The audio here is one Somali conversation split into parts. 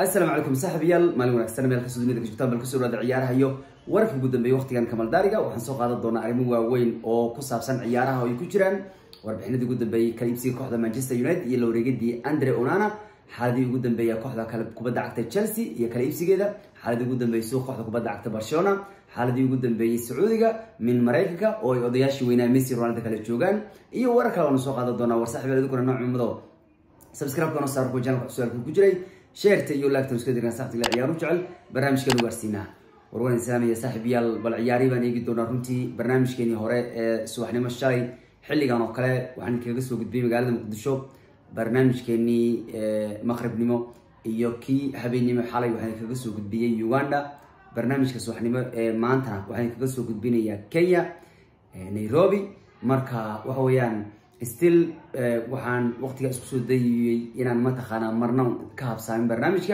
asalaamu calaykum saaxiibayaal maalin wanaagsan meel kastoo dunida ka joogtaan bal kasoo dhawaada ciyaaraha iyo wararka ugu dambeeyay waqtigan kamaldaariga waxaan soo qaadan doonaa arrimo waaweyn oo ku saabsan ciyaaraha oo ay ku jiraan warbixinadii ugu dambeeyey kala iibsiga kooxda manchester united iyo la wareegadii andre onana xaaladii ugu dambeeya kooxda kale kubadda cagta chelsea iyo kala iibsigeeda xaaladii ugu dambeeyey suuq kooxda kubadda cagta barcelona xaaladii ugu dambeeyey sacuudiga min maraykanka oo ay odayaashii weynaa messi ronaldo kale joogaan iyo warar kale waanu soo qaadan doonaa war saaxiibayaal idinkuna nooc cumado subscribe-kana saar kuwa channelka su-aalka ku jiray sheerta iyo laagtan iska dirgan saxtiga ciyaaru jecel barnaamijkeenu gaarsiinaa warwan islaamiya saaxiibayaal bal ciyaari baan eegi doonaa runtii barnaamijkeenii hore ee subaxnimo shalay xilligan oo kale waxaan kaga soo gudbiyey magaalada muqdisho barnaamijkeenii maqribnimo iyo kii habeennimo xalay waxaan kaga soo gudbiyey uganda barnaamijka subaxnimo ee maantana waxaan kaga soo gudbinayaa kenya nairobi marka waxa weeyaan still waxaan waqtiga isku soo dayiyey inaan mataqaanaa marna ka habsaamin barnaamijka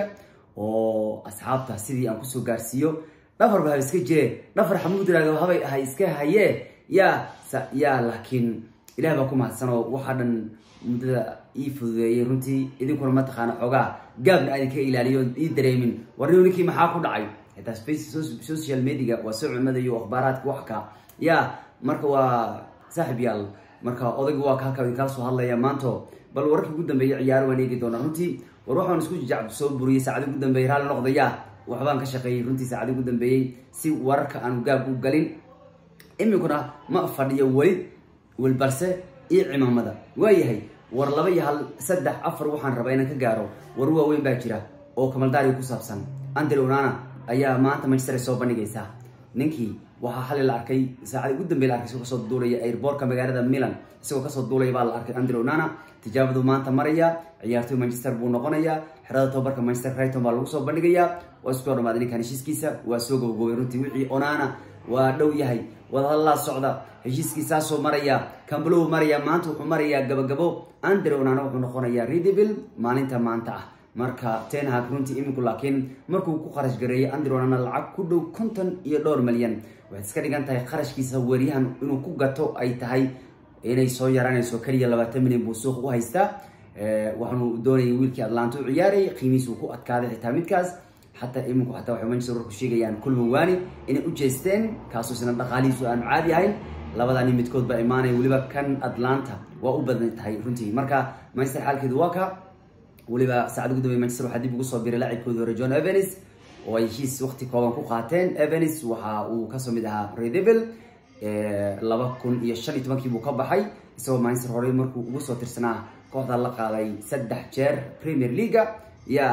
oo asxaabta sidii aan kusoo gaarsiiyo dhafarba haba iska jire dhafar xamuud raado habay ahay iska hayee yaa yaa laakiin ilaah baa ku mahadsan oo waxaa dhan muddada ii fududeeyay runtii idinkuna mataqaana xoogaa gaabna aadin ka ilaaliyo ii dareemin warniu ninkii maxaa ku dhacay xitaa space social mediga waa soo cumada iyo akhbaaraadka waxka yaa marka waa saaxib yaal marka odaygu waa halka kala soo hadlaya maanto bal wararkii ugu dambeeyay ciyaaro waan eegi doonaa runtii war waxaan isku jacab soo buriyey saacadii ugu dambeeyay raalli noqdaya waxbaan ka shaqeeyey runtii saacadii ugu dambeeyey si wararka aan gaab u galin iminkuna ma fadhiyo weli wel balse iyo cimaamada waayahay war laba iyo hal saddex afar waxaan rabaa inaan ka gaaro war waaweyn baa jira oo kamaldaariga ku saabsan andre onana ayaa maanta manchester soo bandhigaysa ninkii waxaa xali la arkay saacadii ugu dambey la arkay isagoo kasoo duulaya airbortka magaalada milan isagoo kasoo duulaya baa la arkay andre onana tijaabadu maanta maraya ciyaartoy manchester buu noqonayaa xerada tobabarka manchester crighton baa lagu soo bandhigayaa waa isku dhamaaday ninkan heshiiskiisa waa soo gabagobay runtii wixii onana waa dhow yahay wadahadalaa socda heshiiskiisaasoo maraya kambalow maraya maanta wuxuu marayaa gabagabo andre onana wuxuu noqonayaa redevil maalinta maanta ah marka tenhag runtii iminku laakiin markuu ku qarash gareeyay andre onana lacag ku dhow konton iyo dhowr malyan waxaad iska dhigan tahay qarashkiisa weeryahan inuu ku gato ay tahay inay soo yaraanayso keliya labaatan milyan buu suuq u haystaa waxaanu doonayay wiilkii atlanta u ciyaarayay qiimihiis uu ku adkaaday xitaa midkaas xataa iminku xataa waxay manchester warku sheegayaan kulmawani inay u jeesteen kaasoo isna dhaqaalihiisu aanu caadi ahayn labadani midkood baa imaanaya weliba kan atlanta waa u badan tahay runtii marka manchester xaalkeedu waa ka weliba saacad ugu dambey manchester waxaa dib ugu soo biray laacibkoodii hore john evans oo ay heshiis waqti kooban ku qaateen evans waxa uu kasoo mid ahaa redevil laba kun iyo shan iyo tobankii buu ka baxay isagoo manchester horey markuu ugu soo tirsanaa kooxda la qaaday saddex jeer premier leaga ya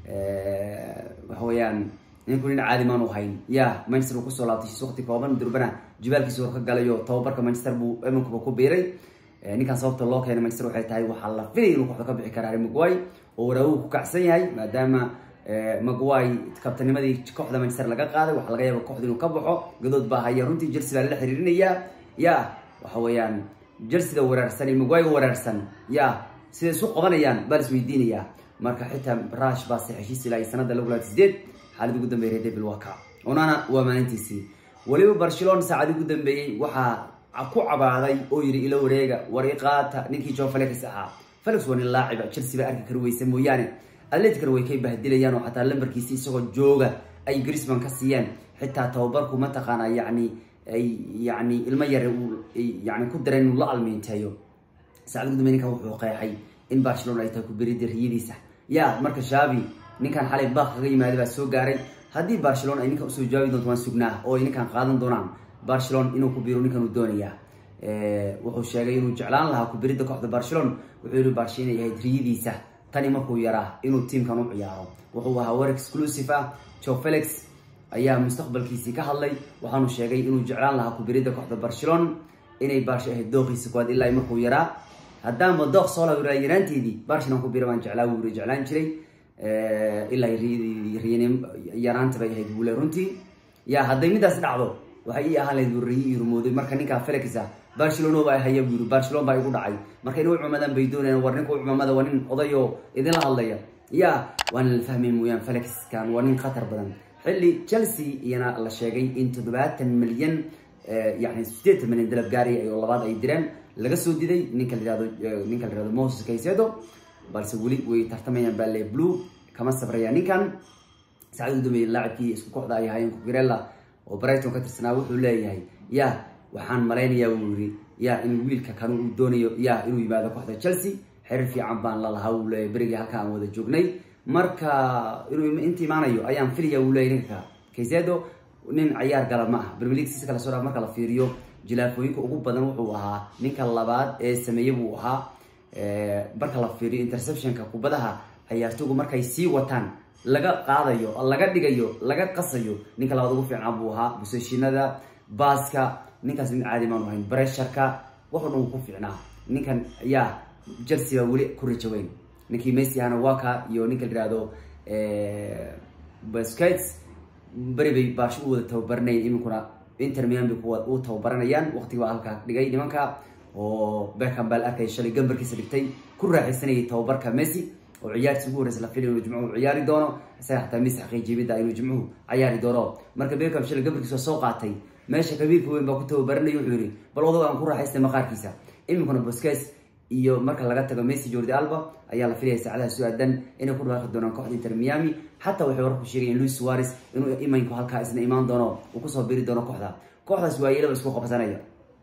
waxa weeyaan ninku nin caadi maan u hayn ya manchester uu kusoo laabtay heshiis waqti kooban durbana jibaalkiisa hor ka galayo tababarka manchester buu emankuba ku biiray ninkan sababta loo keenay manchester waxay tahay waxaa la filay inuu kooxda ka bixi kara harry maguay oo waraawuhu ku kacsan yahay maadaama maguay kabtanimadii kooxda manchester laga qaaday waxaa laga yaaba kooxda inuu ka baxo gadood baa haya runtii chelsea baa lala xiriirinayaa ya waxa weeyaan chelseada waraarsan iyo maguay waraarsan ya siday isu qabanayaan baa lis weydiinayaa marka xitaa rush baa se heshiis ilaa sanada lagu laati sideed xaalad ugu dambeeyay redevil waa ka onana waa maalintiisii weliba barcelona saacadii ugu dambeeyey waxaa ku cabaaday oo yidhi ilo wareega war iqaata ninkii john felix ahaa felix waa nin laaciba chelsea baa arki kari weysa mooyaane atleticana way kay bahdilayaan oo xataa lambarkiisi isagoo jooga ay grisman ka siiyeen xitaa tababarku mataqaana yani ay yani ilmo yare yani ku dareen inuu la almiinteeyo saacad gudumbe ninkan wuxuu qeexay in barcelona ay tahay ku berida riyadiisa ya marka shavi ninkan xalay baaq kaga yimaada baa soo gaaray haddii barcelona ay ninkan usoo jawaabi doonto waan sugnaa oo ay ninkan qaadan doonaan barcelona inuu ku biro ninkan uu doonayaa wuxuu sheegay inuu jeclaan lahaa kubiridda kooxda barcelona wuxuu yihi barshe inay ahayd riyadiisa tani markuu yaraa inuu tiamkan u ciyaaro wuxuu ahaa war exclusive ah joe felix ayaa mustaqbalkiisii ka hadlay waxaanu sheegay inuu jeclaan lahaa kubiridda kooxda barcelona inay barshe ahayd dooqiisa koowaad ilaa markuu yaraa haddaanba dooq soo lawiraa yaraanteedii barshinan ku bira baan jeclaa wuu yiri jeclaan jiray ilaa riyan yaraanta bay ahayd wule runtii ya hadday midaas dhacdo waxay ii ahaan lahayd wariyi ii rumooday marka ninkaa felix barcelona baa haya buu yiri barcelona baa igu dhacay marka inay u cumadaan bay doonayaan war ninka u cumamada waa nin odayoo idinla hadlaya ya waana la fahmay mooyaan felixkan waa nin khatar badan xilli chelsea iyana la sheegay in toddobaatan milyan yani sideetan milyan dalab gaaraya oo labaad ay direen laga soo diday ninka la yihahdo ninka la yihahdo moses caicedo balse weli way tartamayaan baa le blue kama sabraya ninkan saacad ugu dambeeyay laacibkii isku kooxda ay ahaayeen kukurella oo brighton ka tirsanaa wuxuu leeyahay ya waxaan malaynayaa wuu yiri ya in wiilka kan uu doonayo ya inuu yimaado kooxda chelsea xiriir fiican baan lalahaa uu leeyahay berigii halka aan wada joognay marka inuu inta imaanayo ayaan filaya uu leeyahay ninka kaysedo nin cayaar gala ma aha premier league si kala soo dhaaf marka la fiiriyo jilaafooyinka ugu badan wuxuu ahaa ninka labaad ee sameeye buu ahaa marka la fiiriyo interceptionka kubadaha ciyaartoygu markay sii wataan laga qaadayo laga dhigayo laga qasayo ninka labaad ugu fiicnaa buu ahaa buseshinada baaska ninkaas nin caadi maanu ahayn bresharka waxoo dhan uu ku fiicnaa ninkan yaa chelsea baa weli ku rajaweyn ninkii messi ahana waka iyo ninka la yihahdo basquets beri bay baash u wada tababaranayeen iminkuna inter miami kuwa u tababaranayaan waqtiga baa halkaa dhigay nimanka oo beckham baa la arkay shalay gambarkiisa dhigtay ku raaxaysanayay tababarka messi oo ciyaartiis ugu horeysa la filay inuu jimcuhu ciyaari doono isaga xataa messi xaqiijiyimida inuu jimcuhu ciyaari doono marka beckham shalay gambarkiisa soo qaatay meesha kabiirka weyn baa ku tababaranaya wuxuu yihi bal odago aan ku raaxaystay maqaarkiisa iminkuna bosques iyo marka laga tago messi jordi alba ayaa la filaya saacadaha soo aadan inay ku dhawaaqi doonaan kooxda inter miami xataa waxay warku sheegayen luis suarez inuu imanku halkaa isna imaan doono uu kusoo biri doono kooxda kooxdaas waayelaba isku qabsanaya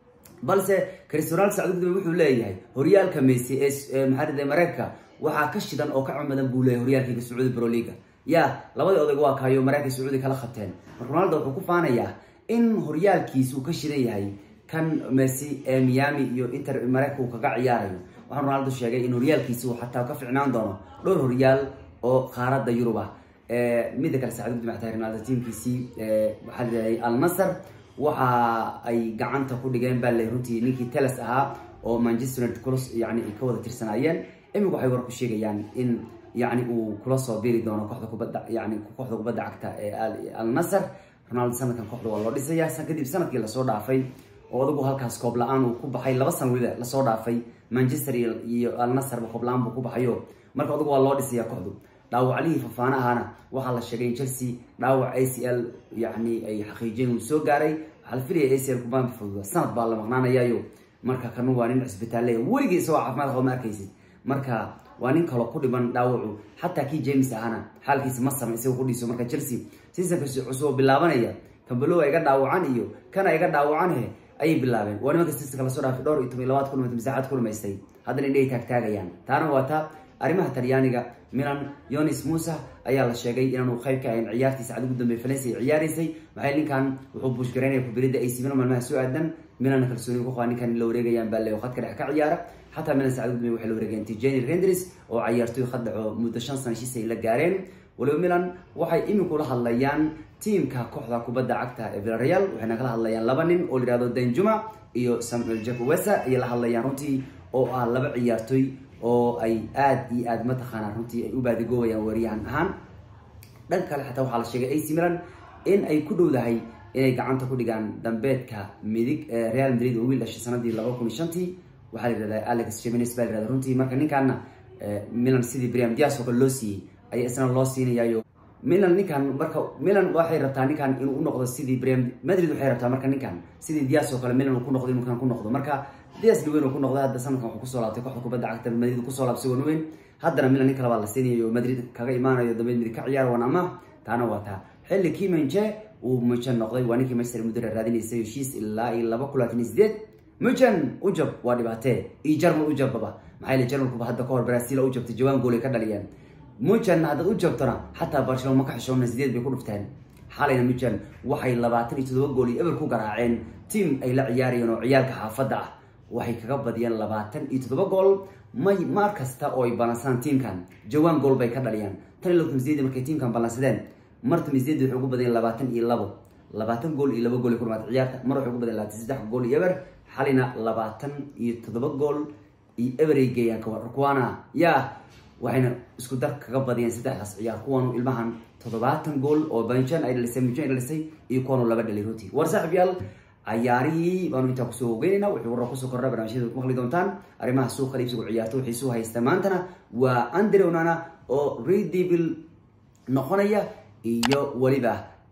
balse cristiano sacd wuxuu leeyahay horyaalka messi ee maxaa mareykanka waxaa ka shidan oo ka camadan buu leeyahay horyaalkiga sacuudi broliga ya labadii odayg waa kaayo mareykanka sacuudi kala qabteen marka ronaldo wuxuu ku faanayaa in horyaalkiisa uu ka shidan yahay kan messi ee miami iyo inter mareykanka uu kaga ciyaarayo waxaa ronaldo sheegay in horyaalkiisa uu xataa ka ficnaan doono dhowr horyaal oo qaarada yurub ah mida kale saacad guddi maxtaa ronaldo tiimkiisii waxaa la yidhahday al nasr waxa ay gacanta ku dhigeen baa le runtii ninkii teles ahaa oo manchester united kula yani ay ka wada tirsanaayeen imika waxay war ku sheegayaan in yani uu kula soo biri doono kooxda kubadda yani kooxda kubadda cagta ee al nasr ronaldo sanadkan kooxda waa loo dhisaya kadib sanadkii lasoo dhaafay oo adigu halkaas koob la-aan uu ku baxay laba sana weliba lasoo dhaafay manchester iyo al nasrba koob la-aan buu ku baxayo marka adigu waa loo dhisaya kooxdu dhaawaclihii fafaana ahaana waxaa la sheegay in chelsea dhaawac a c l yani ay xaqiijiyeen uu soo gaaray waxaa la filaya a c l kubaan fududa sanad baa la maqnaanayayo marka kanu waa nin cisbitaale weligii isagoo caafimaad qaba ma arkaysid marka waa nin kaloo ku dhiban dhaawacu xataa kii james ahana xaalkiisa ma sama isaga kudhiiso marka chelsea seasonka cusub oo bilaabanaya kambalow iga dhaawacan iyo kana iga dhaawacan he ayay bilaabeen waa nimanka seasonka lasoo dhaafay dhowr iyo toban iyo labaad kulmata masaaxad ku dhumaystay haddana indhahay taagtaagayaan taana waa taa arrimaha talyaaniga milan yonis musa ayaa la sheegay inaanu qayb ka ahayn ciyaartii sacad ugu dambeey valencia ay ciyaaraysay maxay ninkan wuxuu buushgaraynaya kubirida ac milan maalmaha soo aadan milan kalsooni ku qaba ninkan la wareegayaan baa le khadka dhex ka ciyaara xataa milan sacad ugu dambeey waxay la wareegeen tijani rendris oo ciyaartoy khad dhaco muddo shan sana heshiis ay la gaareen waliba milan waxay iminku la hadlayaan tiimka kooxda kubadda cagta ee villareal waxayna kala hadlayaan laba nin oo la yihahdo danjuma iyo samuel jacowesa ayay la hadlayaan runtii oo ah laba ciyaartoy oo ay aada iyo aada mataqaanaa runtii ay u baadigoobayaan weeryahan ahaan dhanka kale xataa waxaa la sheegay ac milan in ay ku dhowdahay inay gacanta ku dhigaan dambeedka midig ee real madrid oo wiil dhashay sanadii laba kun iyo shantii waxaa la yihahdaa alex gemines baa la yihahda runtii marka ninkaana milan sidii briam dias oo kale loo siiyey ayaa isna loo siinayayo milan ninkan marka milan waxay rabtaa ninkan inuu unoqdo sidii briam madrid waxay rabtaa marka ninkan sidii dias oo kale milan uu ku noqdo inuu kan ku noqdo marka dias dhaweyn uu ku noqday hadda sanadkan wuxuu kusoo laabtay kooxda kubadda cagta madrid kusoo laabtay wan weyn haddana milan nin kale baa la siinayo madrid kaga imaanayo dambeed midig ka ciyaar wan ama taana waa taa xilli kii manje uu mujan noqday waa ninkii manchester mudira raadinaysay heshiis ilaa iyo laba kun labaatan iyo sideed mujan ujab waa dhibaatee iyo jarmal ujababa maxaa yeele jarmalkuba hadda kahor brazil u jabtay jawaan gool ay ka dhaliyeen mujan haddaad u jabtona xataa barcelona ma ka xishoona sideed bay ku dhufteen xalayna mujan waxay labaatan iyo toddoba gool iyo eber ku garaaceen tiam ay la ciyaarayeen oo ciyaalka xaafadda ah waxay kaga badiyeen labaatan iyo toddoba gool may maar kasta oo ay balansadaan tiamkan jawaan gool bay ka dhaliyaan tan iyo labaatan sideed markay tiamkan balansadeen marta misdeed waxay ugu badiyeen labaatan iyo labo labaatan gool iyo laba gool ay ku dhamaatay ciyaarta mar waxay ugu badiyeen labaatan saddex gool iyo eber xalina labaatan iyo toddoba gool iyo eber ay geeyaan kuwaana yaa waxayna isku dar kaga badiyeen saddexdaas ciyaar kuwanu ilmahan toddobaatan gool oo banjan ay dhalisay mujan ay dhalisay iyo kuwanu laba dhalay runtii war saaxib yaal cayaarihii baanu intaa kusoo hogeynayna wuxuu warra kusoo kordha barnaamijyada ku maqli doontaan arrimaha suuqa iibsigu ciyaarto waxay soo haysta maantana waa andre onana oo redevil noqonaya iyo weliba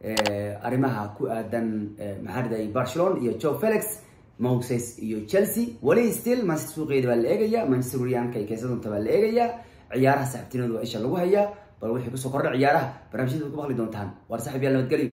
arrimaha ku aadan maxaariday barcelona iyo joe felix moses iyo chelsea weli still manchester suuqeeda baa la eegaya manchester weriyaanka ay keesa doonta baa la eegaya ciyaaraha saxibtinadu waa isha lagu hayaa bal wixii kusoo kordha ciyaaraha barnaamijyada ku maqli doontaan waar saaxib yaal nabadgelyo